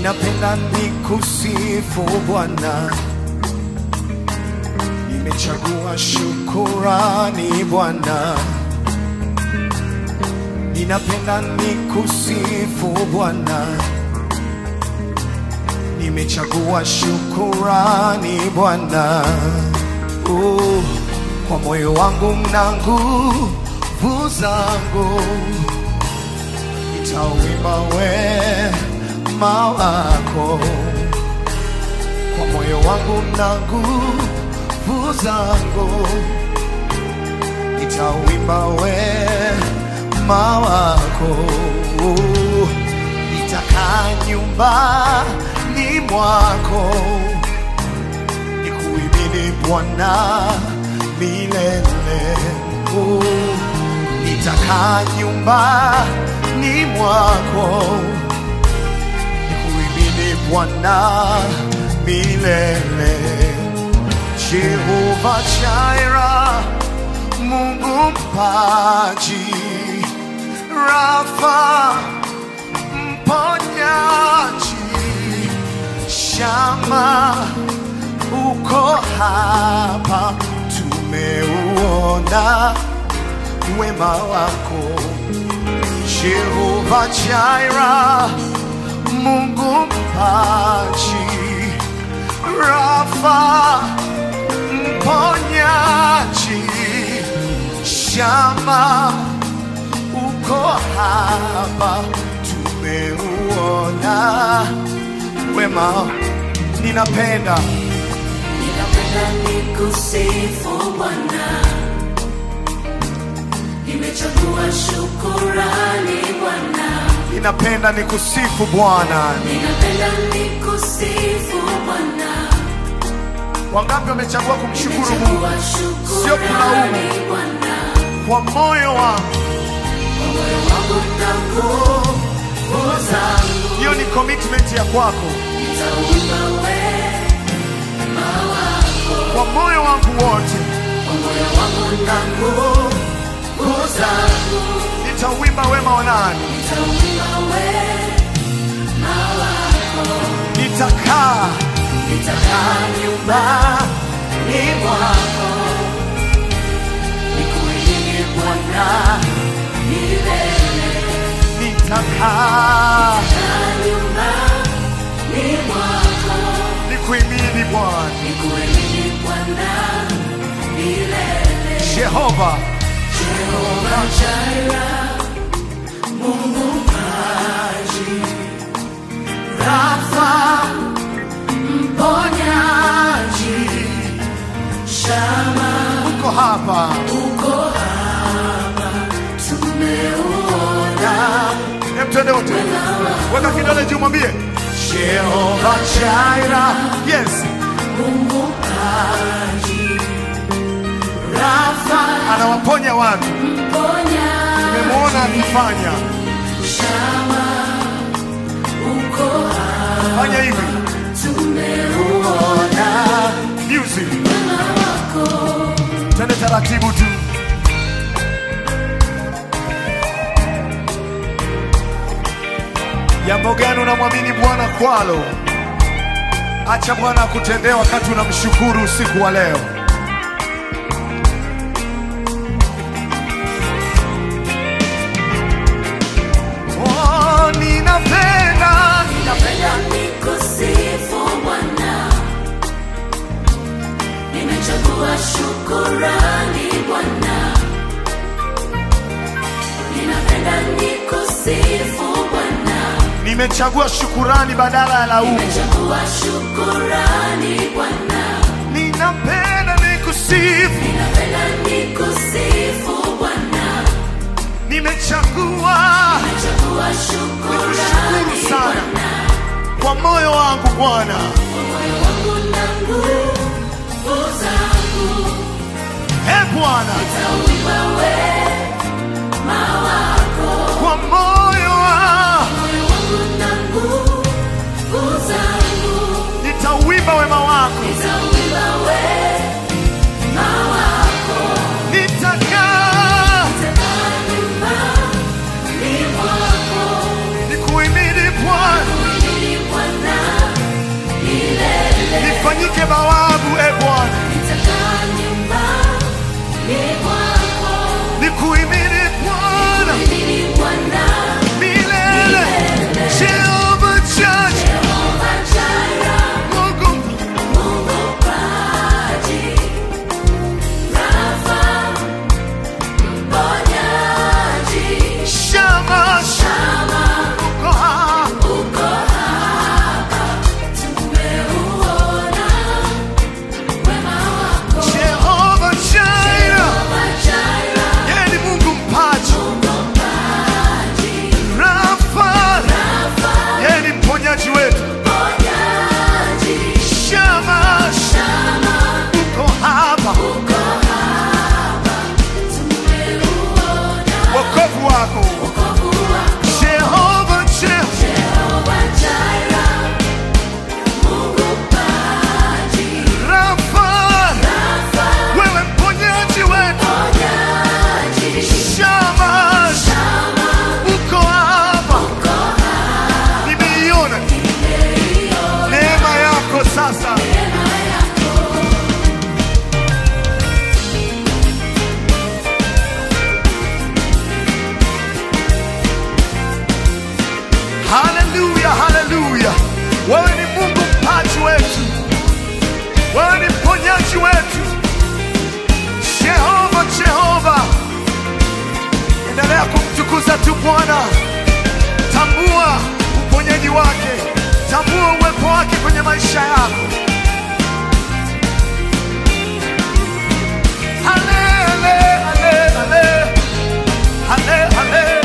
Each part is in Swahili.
ninapenda nikusifu Bwana, nimechagua shukurani Bwana, ninapenda nikusifu Bwana, nimechagua shukurani Bwana, oh, kwa moyo wangu na nguvu zangu nitauimba wema wako kwa moyo wangu na nguvu zangu, nitauimba wema wako. Nitakaa nyumbani mwako nikuimini Bwana milele. Oh, nitakaa nyumbani mwako nikuimini Bwana milele. Jehova Jireh, Mungu mpaji, Rafa mponyaji, Shama uko hapa, tumeuona wema wako Jehova Jireh, Mungu mpaji, Rafa mponyaji, Shama uko hapa, tumeuona wema. Ninapenda Ninapenda nikusifu Bwana, nimechagua shukurani Bwana, ninapenda nikusifu Bwana. ninapenda nikusifu Bwana, Wangapi wamechagua kumshukuru Mungu nimechagua Sio kulaumu. shukurani Bwana, kwa moyo wangu? kwa moyo wangu na nguvu zangu, Hiyo ni commitment ya kwako. nitauimba wema wako, Kwa moyo wangu wote kwa moyo wangu na nguvu zangu, nitauimba wema wa nani? nitauimba wema wako. Nitakaa Nitakaa nyumbani mwako, nikuimini Bwana milele. nitakaa Kaa nyumbani mwako, nikuimini Bwana nikuimini Bwana milele. Jehova. Jehova Jireh, Mungu mpaji, Rafa mponyaji, Shama Uko hapa uko hapa, tumeuona Hem, twende wote, weka kidole juu, mwambie Jehova Jireh. Yes, Mungu mpaji, Rafa anawaponya watu, mponyaji, nimemwona akifanya. Shama uko hapa, Fanya hivi tumeuona music, wema wako. twende taratibu tu. Jambo gani unamwamini Bwana kwalo? Acha Bwana akutendee wakati unamshukuru usiku wa leo. Oh, ninapenda Napenda nikusifu Bwana, nimechagua shukurani Bwana, ninapenda nikusifu Bwana, nimechagua shukurani badala ya laumu. nimechagua shukurani Bwana, Ninapenda nikusifu, ninapenda nikusifu Bwana, nimechagua nimechagua shukurani Nikushukuru sana. Bwana, kwa moyo wangu Bwana. kwa moyo wangu na nguvu zangu He Bwana, Nitauimba wema wako, kwa moyo wangu moyo wangu na nguvu zangu. nitauimba wema wako, Nitauimba wema wako, nitakaa nitakaa nyumbani mwako, nikuimini Bwana. kuimini Bwana maisha yako. Ale, ale, ale, ale. Ale, ale.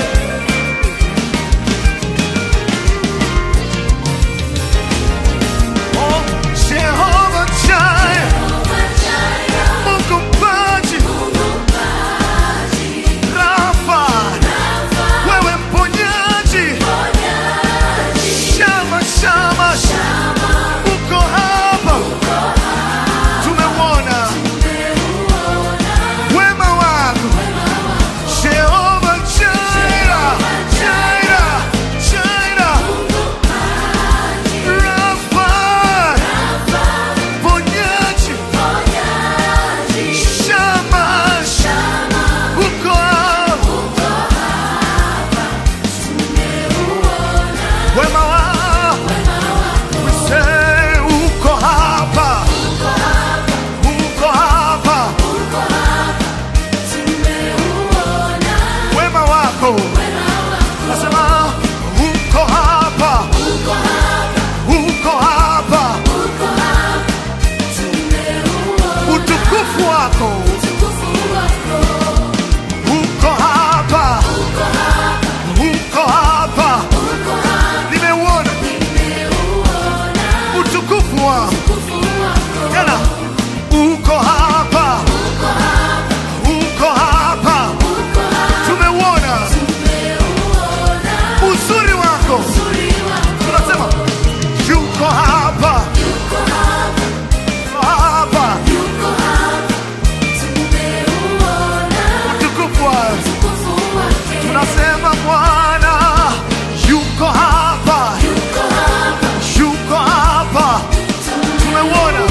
Oh, Jehovah Jireh, Mungu mpaji, Rafa, wewe mponyaji, Shama, Shama, uko hapa, tumeuona wema wako Jehovah Jireh, Jireh, Jireh, Rafa, mponyaji, Shama, uko hapa, wema wako We say uko hapa, uko hapa, wema wako nasema uko hapa, uko hapa, utukufu wako uko hapa, uko hapa, nimeuona utukufu wako tena, uko hapa, uko hapa, tumeuona uzuri wako, tunasema yuko hapa, yuko hapa, utukufu wako tunasema Bwana yuko hapa, yuko hapa, tumeuona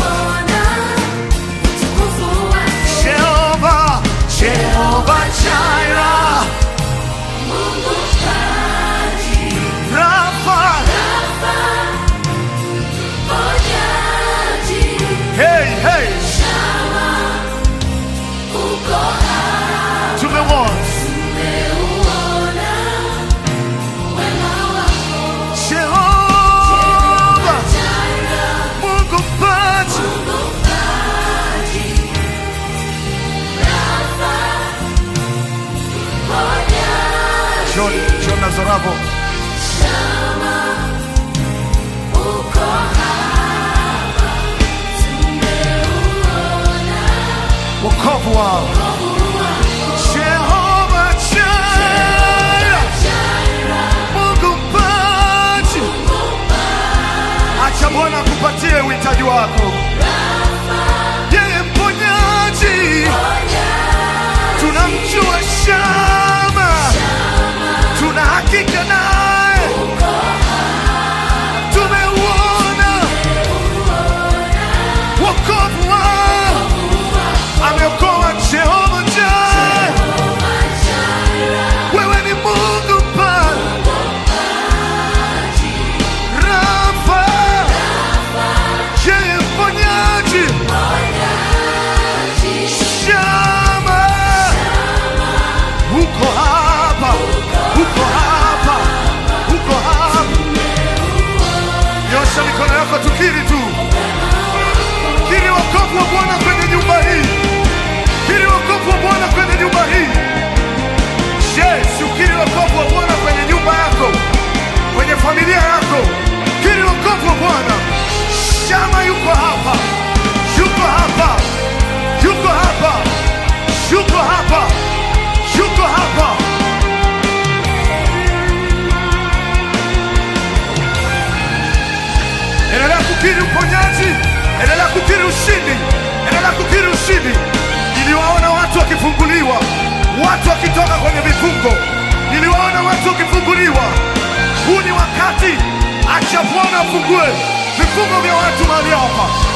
Jehova, Jehova Jireh, Rafa, hey hey, tumeuona Jehova, Mungu mpaji, John, John Nazarabo, wokovu wao Jehova Jireh, Mungu mpaji, acha Bwana akupatie uhitaji wako. Yeye mponyaji, tunamjua Shama, tuna hakika naye, tumeuona wokovu wao, ameokoa Jehova Jireh. Wewe ni Mungu mpaji, Rafa, yeye mponyaji, Shama, uko hapa, uko hapa, uko hapa. Nyosha mikono yako, tukiri tu, kiri wokovu wa Bwana kwenye nyumba hii, kiri wokovu wa Bwana kwenye nyumba hii. Je, si ukiri wokovu wa Bwana kwenye nyumba yako, kwenye familia yako? Kiri wokovu wa Bwana. Shama yuko hapa, yuko hapa, yuko hapa, yuko hapa, yuko hapa. Endelea kukiri uponyaji, endelea kukiri ushindi, endelea kukiri ushindi. Niliwaona watu wakifunguliwa, watu wakitoka kwenye vifungo, niliwaona watu wakifunguliwa. Huu ni wakati, acha Bwana afungue vifungo vya watu mahali hapa.